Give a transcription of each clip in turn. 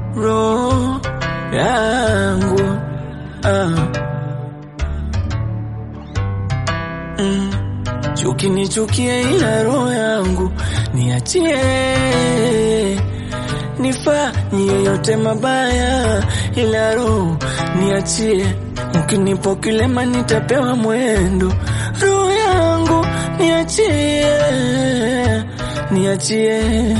roho yangu ah. mm. Chuki nichukie, ila roho yangu niachie, nifanye yote mabaya, ila roho niachie. Ukinipo kilema nitapewa mwendo, roho yangu niachie, niachie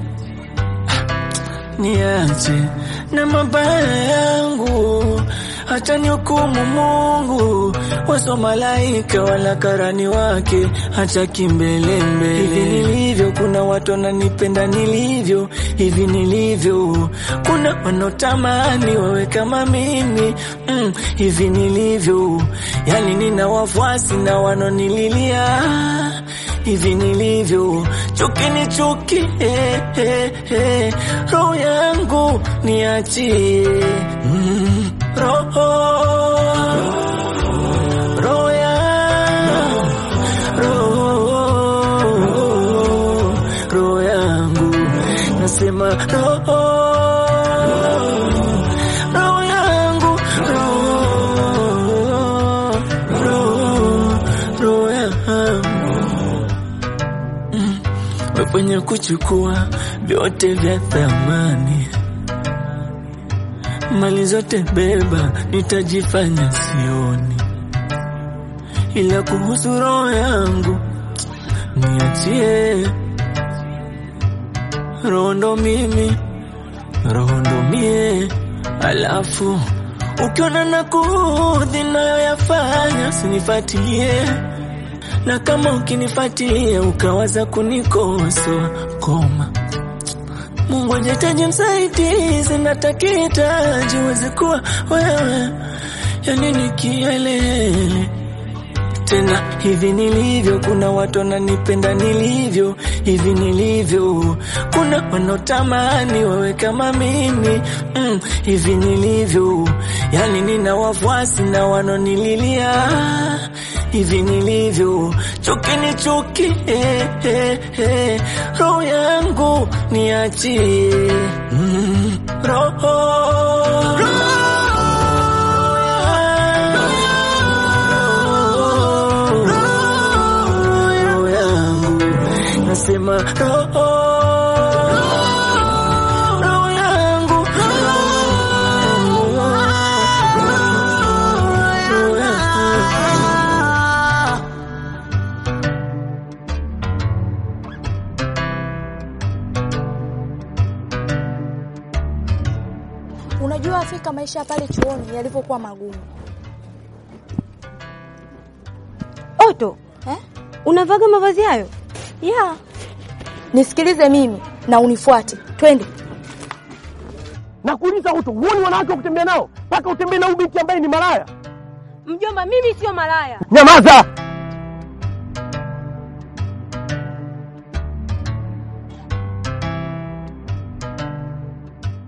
niache na mabaya yangu, hata nihukumu Mungu, waso malaika wala karani wake, hata kimbelembele. Hivi nilivyo, kuna watu wananipenda nilivyo, hivi nilivyo, kuna wanaotamani wawe kama mimi mm, hivi nilivyo, yani nina wafuasi na wanonililia hivi nilivyo, chuki ni chuki, eh, eh, eh. roho yangu niachie, mm, roho roho yangu roho roho yangu nasema roho roho yangu roho roho roho yangu wenye kuchukua vyote vya thamani, mali zote beba, nitajifanya sioni, ila kuhusu roho yangu niachie. Roho ndo mimi, roho ndo mie, alafu ukiona na kuudhi nayoyafanya sinifuatilie na kama ukinifuatilia ukawaza kunikosoa koma, Mungu ajetaje msaidizi, natakihitaji uweze kuwa wewe, yani ni kielele tena hivi nilivyo, kuna watu wananipenda nilivyo hivi nilivyo, kuna wanaotamani wawe kama mimi mm, hivi nilivyo, yani nina wafuasi na wanonililia hivi nilivyo, chuki ni chuki, eh, eh, eh. roho yangu niachie, mm, roho roho yangu nasema roho roho yangu roho yangu Unajua Afrika, maisha pale chuoni yalivyokuwa magumu Oto, eh? unavaga mavazi hayo? Yeah. Nisikilize mimi na unifuate, twende. Nakuuliza Uto, huoni wanawake wa kutembea nao mpaka utembee na huyu binti ambaye ni malaya? Mjomba, mimi sio malaya. Nyamaza!